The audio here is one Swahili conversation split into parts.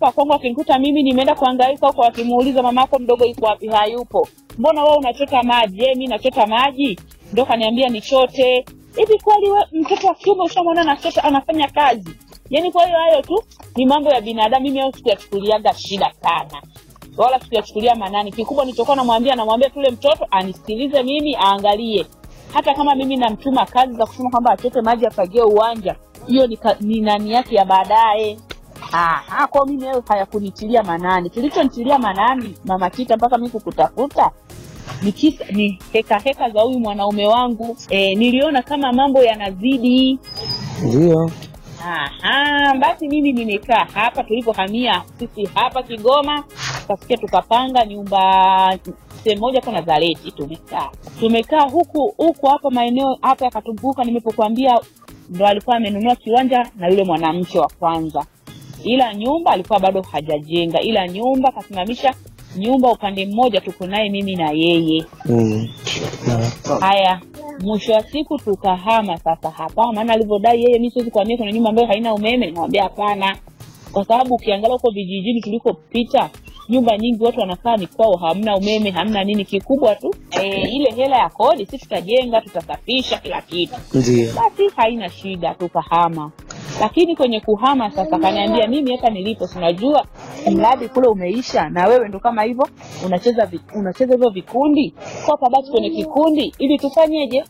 hapa kwangu akinikuta mimi nimeenda kuhangaika huko, akimuuliza mama yako mdogo yuko wapi? Hayupo. Mbona wewe unachota maji? Je, mimi nachota maji? Ndo kaniambia nichote. Hivi kweli we mtoto wa kiume ushamwona anachota anafanya kazi? Yaani kwa hiyo hayo tu ni mambo ya binadamu, mimi hayo sikuyachukuliaga shida sana wala sikuyachukulia manani. Kikubwa nilichokuwa namwambia, namwambia tule mtoto anisikilize mimi, aangalie. Hata kama mimi namtuma kazi za kusema kwamba achote maji afagie uwanja, hiyo ni, ka- ni nani yake ya baadaye. Aha, kwao mimi hayo hayakunitilia manani. Kilichonitilia manani mama Kita mpaka mimi kukutafuta ni kisa, ni heka heka za huyu mwanaume wangu. E, niliona kama mambo yanazidi Ndio. Aha, basi mimi nimekaa hapa tulipohamia sisi hapa Kigoma, tukasikia tukapanga nyumba sehemu moja kwa Nazareti, tumekaa tumekaa huku huku hapa maeneo hapa yakatumbuka, nimepokuambia ndo alikuwa amenunua kiwanja na yule mwanamke wa kwanza, ila nyumba alikuwa bado hajajenga, ila nyumba kasimamisha nyumba upande mmoja, tuko naye mimi na yeye. Mm. Na Haya, mwisho wa siku tukahama sasa hapa, maana alivyodai yeye, mi siwezi kuhamia kwenye nyumba ambayo haina umeme. Nikamwambia hapana, kwa sababu ukiangalia huko vijijini tulikopita, nyumba nyingi watu wanakaa ni kwao, hamna umeme, hamna nini. Kikubwa tu e, ile hela ya kodi, si tutajenga, tutasafisha kila kitu, ndio. basi haina shida, tukahama. Lakini kwenye kuhama sasa, kaniambia mimi hata nilipo, sinajua mradi kule umeisha, na wewe ndo kama hivyo unacheza vi, unacheza hivyo vikundi, kwa kabati kwenye kikundi, ili tufanyeje,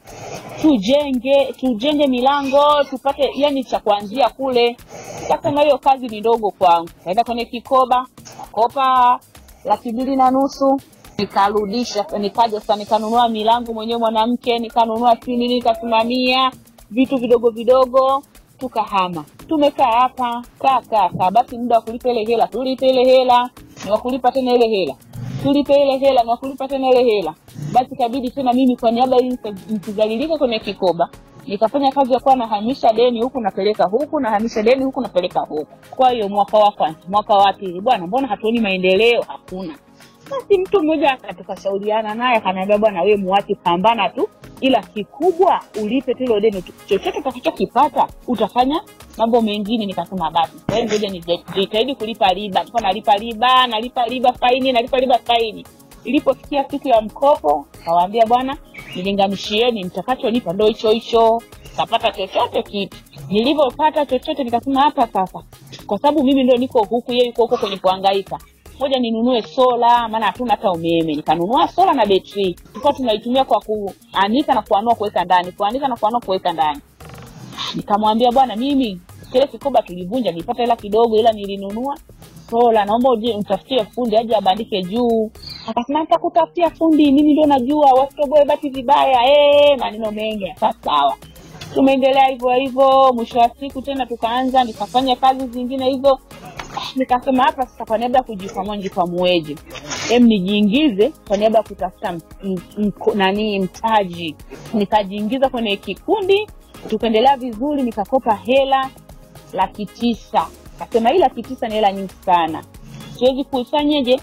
tujenge tujenge milango tupate, yani cha kuanzia kule. Sasa hiyo kazi ni ndogo kwangu, naenda kwenye kikoba kopa laki mbili na nusu nikarudisha, nikaja sasa nikanunua milango mwenyewe mwanamke, nikanunua si nini, nikasimamia vitu vidogo vidogo, tukahama. Tumekaa hapa kaa kaa kaa, basi muda wa kulipa ile hela tulipe ile hela, ni wa kulipa tena ile hela tulipe ile hela, ni wa kulipa tena ile hela. Basi kabidi tena mimi kwa niaba hii nikizalilika kwenye kikoba nikafanya kazi ya kuwa nahamisha deni huku napeleka huku, nahamisha deni huku napeleka huku. Kwa hiyo mwaka wa kwanza, mwaka wa pili, bwana, mbona hatuoni maendeleo? Hakuna. Basi mtu mmoja aka- tukashauriana naye akaniambia, bwana, wewe muache, pambana tu, ila kikubwa ulipe tu hilo deni, tu- chochote utakachokipata utafanya mambo mengine. Nikasema basi kwa hiyo ngoja nijitahidi kulipa riba. Nilikuwa nalipa riba, nalipa riba faini, nalipa riba faini. Ilipofikia siku ya mkopo, kawaambia bwana, nilinganishieni, mtakachonipa ndo hicho hicho, kapata chochote kitu. Nilivyopata chochote, nikasema hapa sasa, kwa sababu mimi ndo niko huku, yeye yuko huko kwenye kuhangaika moja ninunue sola, maana hatuna hata umeme. Nikanunua sola na betri, tulikuwa tunaitumia kwa kuanika na kuanua kuweka ndani, kuanika na kuanua kuweka ndani. Nikamwambia bwana, mimi kile kikoba tulivunja, nilipata hela kidogo, ila nilinunua sola, naomba uje mtafutie fundi aje abandike juu. Akasema nitakutafutia fundi, mimi ndio najua, wasitoboe bati vibaya. Eh, maneno mengi. Sasa sawa, tumeendelea hivyo hivyo. Mwisho wa siku tena tukaanza, nikafanya kazi zingine hivyo nikasema hapa sasa, kwa niaba ya kujikwamua nijikwamueje, em nijiingize kwa niaba ya kutafuta m- m- mko- nani mtaji. Nikajiingiza kwenye kikundi, tukaendelea vizuri, nikakopa hela laki tisa. Kasema hii laki tisa ni hela nyingi sana, siwezi kuifanyeje,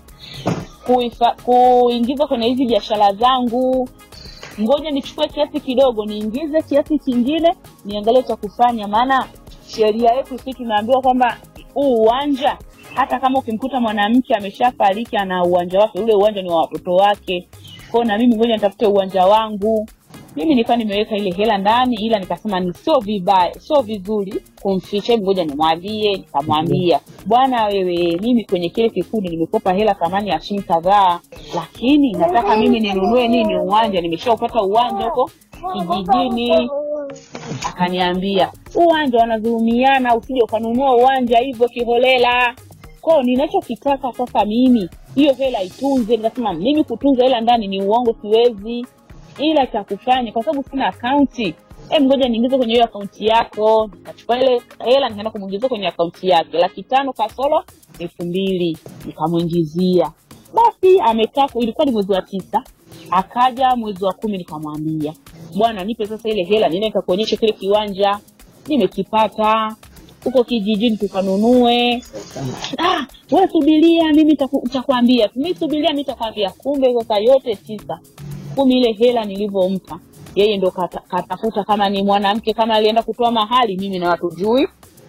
kuifa, kuingiza kwenye hizi biashara zangu ngoja nichukue kiasi kidogo niingize kiasi kingine niangalie cha kufanya maana sheria yetu si tunaambiwa kwamba huu uwanja hata kama ukimkuta mwanamke ameshafariki ana uwanja wake ule uwanja ni wa watoto wake kwao na mimi ngoja nitafute uwanja wangu mimi nilikuwa nimeweka ile hela ndani ila nikasema ni sio vibaya sio vizuri kumficha hebu ngoja nimwambie nikamwambia bwana wewe mimi kwenye kile kikundi nimekopa hela thamani ya shilingi kadhaa lakini nataka mimi ninunue nini uwanja nimeshaupata uwanja huko kijijini akaniambia uwanja wanadhulumiana usije ukanunua uwanja hivyo kiholela kwao ninachokitaka sasa mimi hiyo hela itunze nikasema mimi kutunza hela ndani ni uongo siwezi ila cha kufanya kwa sababu sina akaunti em ngoja niingize kwenye hiyo akaunti yako nikachukua ile hela nikaenda kumwingizia kwenye akaunti yake laki tano kasoro elfu mbili nikamwingizia basi amekaa ilikuwa ni mwezi wa tisa akaja mwezi wa kumi nikamwambia bwana nipe sasa ile hela niende nikakuonyesha kile kiwanja nimekipata huko kijijini tukanunue ah, we subiria mimi nitaku- nitakwambia mi subiria mi nitakwambia kumbe sasa yote tisa kumi ile hela nilivyompa yeye ndo kata- katafuta kama ni mwanamke kama alienda kutoa mahali mimi na watujui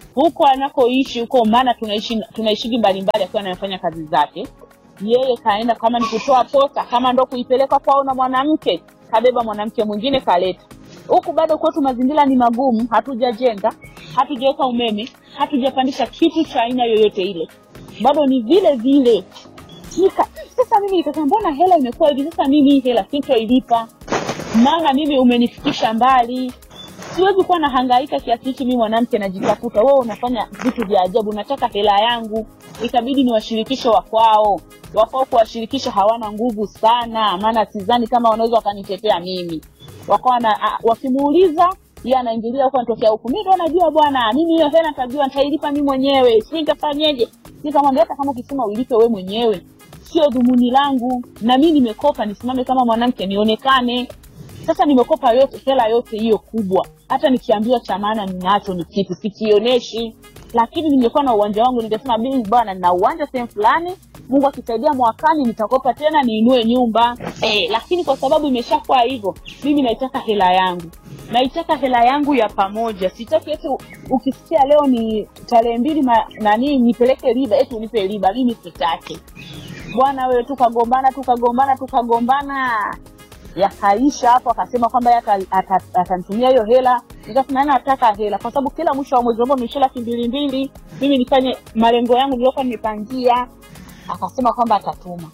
huko anakoishi huko, maana tunaishi tunaishigi mbalimbali, akiwa anafanya kazi zake. Yeye kaenda kama ni kutoa posa, kama ndo kuipeleka kwao na mwanamke, kabeba mwanamke mwingine kaleta huku. Bado kwetu mazingira ni magumu, hatujajenga, hatujaweka umeme, hatujapandisha kitu cha aina yoyote ile, bado ni vile vile. Nika, sasa mimi nikasema mbona hela imekuwa hivi? Sasa mimi hii hela sintoilipa, maana mimi umenifikisha mbali siwezi kuwa nahangaika kiasi hichi mimi mwanamke najitafuta wewe unafanya vitu vya ajabu nataka hela yangu ikabidi niwashirikishe wakwao wakwao kuwashirikisha hawana nguvu sana maana sidhani kama wanaweza wakanitetea mimi wakawa na a- wakimuuliza yeye anaingilia huko anatokea huku mi ndo najua bwana mimi hiyo hela nitajua nitailipa mi mwenyewe si nitafanyeje nikamwambia hata kama ukisema uilipe we mwenyewe sio dhumuni langu na mi nimekopa nisimame kama mwanamke nionekane sasa nimekopa yote hela yote hiyo kubwa hata nikiambiwa cha maana ninacho ni kitu sikionyeshi lakini ningekuwa na uwanja wangu ningesema mimi bwana nina uwanja sehemu fulani mungu akisaidia mwakani nitakopa tena niinue nyumba eh, lakini kwa sababu imeshakuwa hivyo mimi naitaka hela yangu naitaka hela yangu ya pamoja sitaki eti u- ukisikia leo ni tarehe mbili ma- nani nipeleke riba eti unipe riba mimi sitaki bwana wewe tukagombana tukagombana tukagombana yakaisha hapo akasema kwamba yeye ata- ata- atanitumia hiyo hela nikasema "Yaani nataka hela kwa sababu kila mwisho wa mwezi ambao nimeisha laki mbili mbili mimi nifanye malengo yangu niliokuwa nimepangia akasema kwamba atatuma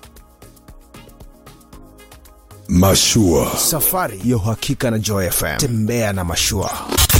Mashua. Safari ya uhakika na Joy FM. Tembea na mashua.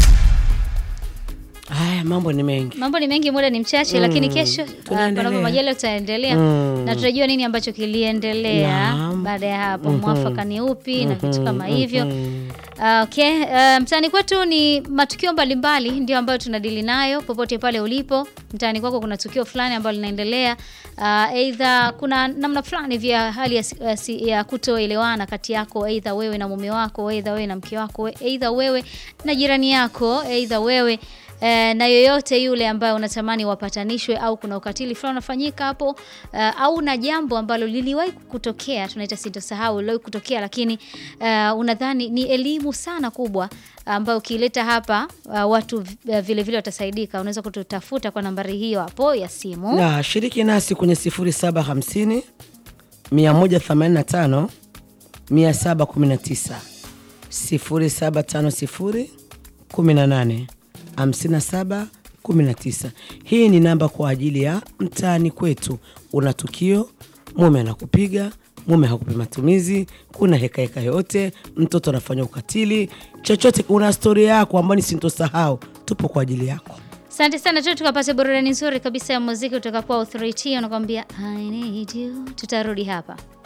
Haya, mambo ni mengi. mambo ni mengi muda ni mchache lakini kesho tunaendelea. panapo majaliwa tutaendelea Mm. na tutajua nini ambacho kiliendelea Naam. baada ya hapo mwafaka ni upi na vitu kama hivyo Ah, okay uh, mtaani kwetu ni matukio mbalimbali ndio ambayo tunadili nayo popote pale ulipo mtaani kwako kuna tukio fulani ambalo linaendelea uh, eidha kuna namna fulani vya hali ya, si- ya, si- ya kutoelewana kati yako eidha wewe na mume wako eidha wewe na mke wako eidha wewe na jirani yako eidha wewe Eh, na yoyote yule ambaye unatamani wapatanishwe au kuna ukatili fulani unafanyika hapo eh, au na jambo ambalo liliwahi kutokea tunaita sitosahau liliwahi kutokea lakini eh, unadhani ni elimu sana kubwa ambayo ukiileta hapa uh, watu eh, vile vile watasaidika unaweza kututafuta kwa nambari hiyo hapo ya simu Na shiriki nasi kwenye 0750 185 719 0750 18 57 19. Hii ni namba kwa ajili ya mtaani kwetu. Una tukio, mume anakupiga, mume hakupi matumizi, kuna hekaheka yote, mtoto anafanya ukatili, chochote, una storia yako ambayo ni sintosahau, tupo kwa ajili yako. asante sana tu tukapata burudani nzuri kabisa ya muziki kutoka kwa authority anakuambia i need you tutarudi hapa